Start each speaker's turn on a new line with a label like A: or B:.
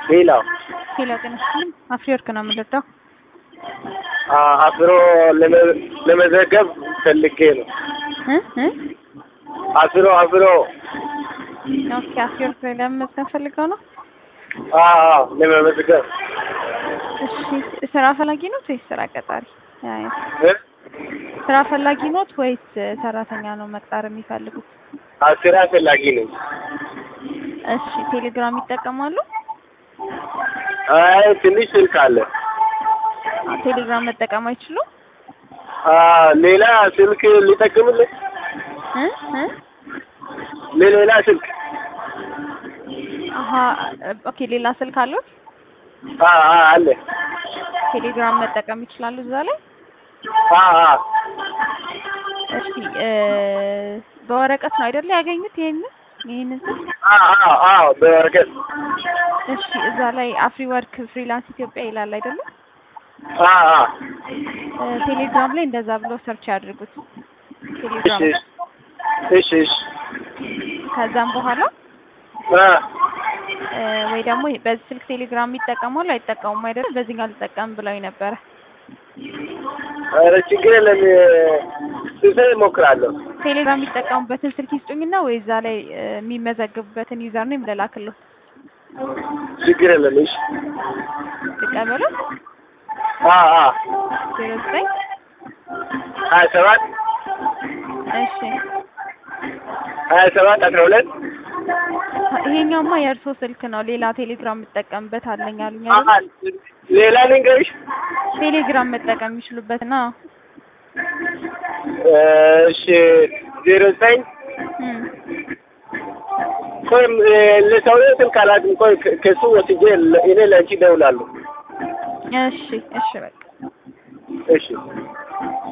A: ሌላው
B: ሄሎ ጤና ይስጥልኝ። አፍሪወርክ ነው የምንረዳው።
A: አፍሮ ለመዘገብ ፈልጌ ነው።
B: እ እ
A: አፍሮ አፍሮ
B: ኦኬ አፍሪወርክ ላይ ለመመዝገብ ፈልገው ነው።
A: አዎ ለመመዝገብ
B: እሺ ስራ ፈላጊ ኖት ወይስ ስራ ቀጣሪ? አይ
A: እ?
B: ስራ ፈላጊ ኖት ወይስ ሰራተኛ ነው መቅጠር የሚፈልጉት?
A: አዎ ስራ ፈላጊ ነኝ።
B: እሺ ቴሌግራም ይጠቀማሉ?
A: አይ ትንሽ ስልክ አለ።
B: አ፣ ቴሌግራም መጠቀም አይችሉም?
A: አ ሌላ ስልክ ሊጠቅምልህ
B: እ እ
A: ለሌላ ስልክ
B: አሀ ኦኬ ሌላ ስልክ አሉት?
A: አ አ አለ
B: ቴሌግራም መጠቀም ይችላሉ እዛ ላይ?
A: አ አ
B: እሺ እ በወረቀት ነው አይደለ ያገኙት ይሄንን ይሄንን ስልክ?
A: አ አ አ በወረቀት
B: እሺ እዛ ላይ አፍሪ ወርክ ፍሪላንስ ኢትዮጵያ ይላል አይደለ?
A: አ አ
B: እ ቴሌግራም ላይ እንደዛ ብሎ ሰርች ያድርጉት።
A: እሺ
B: ቴሌግራም
A: እሺ እሺ
B: ከዛም በኋላ
A: አ
B: እ ወይ ደግሞ በዚህ ስልክ ቴሌግራም ይጠቀማሉ አይጠቀሙም አይደለ? በዚህኛው ልጠቀም ብለው ነበረ።
A: ኧረ ችግር የለም ስልክ እሞክራለሁ።
B: ቴሌግራም የሚጠቀሙበትን ስልክ ይስጡኝና ወይ እዛ ላይ እ የሚመዘግቡበትን ዩዘር ኔም ልላክልዎት።
A: ችግር የለም እሺ
B: ልቀበሉ
A: አ አ
B: ዜሮ ዘጠኝ
A: ሀያ ሰባት
B: እሺ
A: ሀያ ሰባት አስራ ሁለት
B: ይሄኛውማ የእርሶ ስልክ ነው። ሌላ ቴሌግራም የምጠቀምበት አለኝ አሉኝ
A: አ
B: አይደል?
A: ሌላ ልንገርሽ
B: ቴሌግራም መጠቀም የሚችሉበት ነው።
A: እሺ ዜሮ ዘጠኝ
B: እም
A: ቆይ ለሰውዬው ስልክ አላውቅም። ቆይ ከ- ከሱ ወስጄ ለ- እኔ ለአንቺ እደውላለሁ።
B: እሺ እሺ በቃ
A: እሺ